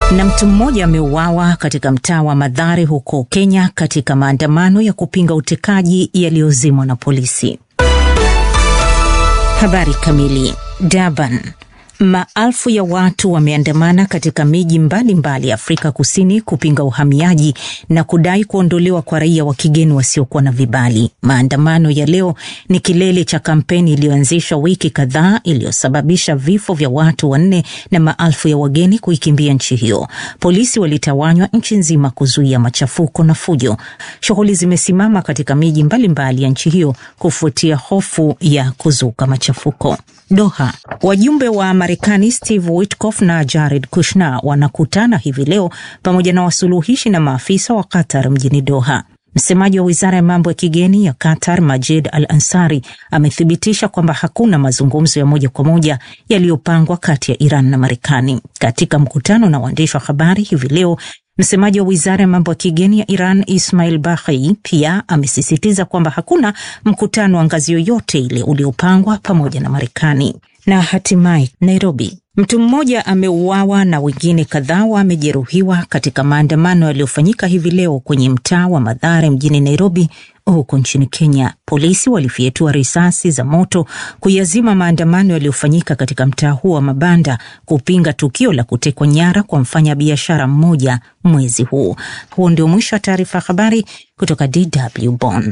Na mtu mmoja ameuawa katika mtaa wa Mathare huko Kenya katika maandamano ya kupinga utekaji yaliyozimwa na polisi. Habari kamili. Durban. Maelfu ya watu wameandamana katika miji mbalimbali Afrika Kusini kupinga uhamiaji na kudai kuondolewa kwa raia wa kigeni wasiokuwa na vibali. Maandamano ya leo ni kilele cha kampeni iliyoanzishwa wiki kadhaa iliyosababisha vifo vya watu wanne na maelfu ya wageni kuikimbia nchi hiyo. Polisi walitawanywa nchi nzima kuzuia machafuko na fujo. Shughuli zimesimama katika miji mbalimbali ya nchi hiyo kufuatia hofu ya kuzuka machafuko. Doha. Wajumbe wa Marekani Steve Witkoff na Jared Kushner wanakutana hivi leo pamoja na wasuluhishi na maafisa wa Qatar mjini Doha. Msemaji wa wizara ya mambo ya kigeni ya Qatar, Majid Al Ansari, amethibitisha kwamba hakuna mazungumzo ya moja kwa moja yaliyopangwa kati ya Iran na Marekani. Katika mkutano na waandishi wa habari hivi leo, msemaji wa wizara ya mambo ya kigeni ya Iran Ismail Baghei pia amesisitiza kwamba hakuna mkutano wa ngazi yoyote ile uliopangwa pamoja na Marekani. Na hatimaye Nairobi, mtu mmoja ameuawa na wengine kadhaa wamejeruhiwa katika maandamano yaliyofanyika hivi leo kwenye mtaa wa Mathare mjini Nairobi huko nchini Kenya. Polisi walifyatua risasi za moto kuyazima maandamano yaliyofanyika katika mtaa huo wa mabanda kupinga tukio la kutekwa nyara kwa mfanyabiashara mmoja mwezi huu. Huo ndio mwisho wa taarifa ya habari kutoka DW Bonn.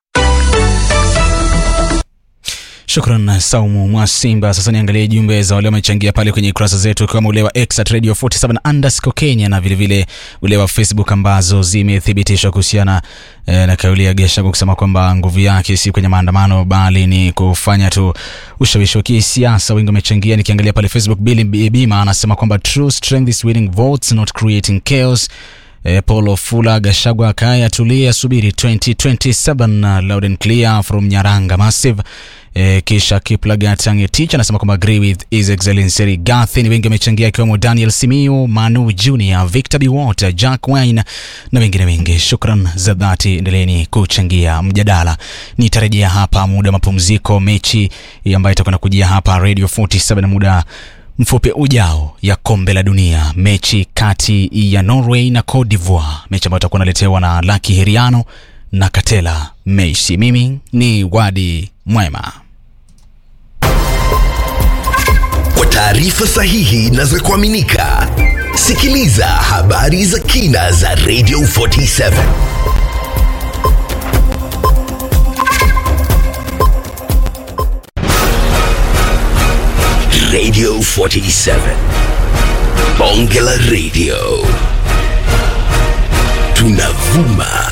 Shukran Saumu Mwasimba. Sasa niangalie jumbe za wale wamechangia pale kwenye kurasa zetu, kama ule wa X at Radio 47 underscore Kenya na vilevile ule wa Facebook ambazo zimethibitishwa kuhusiana eh, na kauli ya Gachagua kusema kwamba nguvu yake si kwenye maandamano bali ni kufanya tu ushawishi wa kisiasa. Wengi wamechangia. Nikiangalia pale Facebook, Billy Bima anasema kwamba true strength is winning votes not creating chaos. E, Paul Ofula Gashagwa kaya tulia asubiri 2027 uh, loud and clear from Nyaranga Massive. E, kisha Kiplagat Angetich anasema kwamba agree with his excellency Rigathi. Ni wengi wamechangia akiwemo Daniel Simiyu, Manu Junior, Victor Biwott, Jack Wine na wengine wengi. Shukran za dhati, endeleeni kuchangia mjadala. Nitarejea hapa muda wa mapumziko, mechi ambayo itakwenda kujia hapa Radio 47 muda mfupi ujao ya kombe la dunia, mechi kati ya Norway na Cote d'Ivoire, mechi ambayo itakuwa naletewa na Laki Heriano na Katela Meisi. Mimi ni Wadi Mwema. Kwa taarifa sahihi na za kuaminika, sikiliza habari za kina za Radio 47 Radio 47 Bonge la Radio tunavuma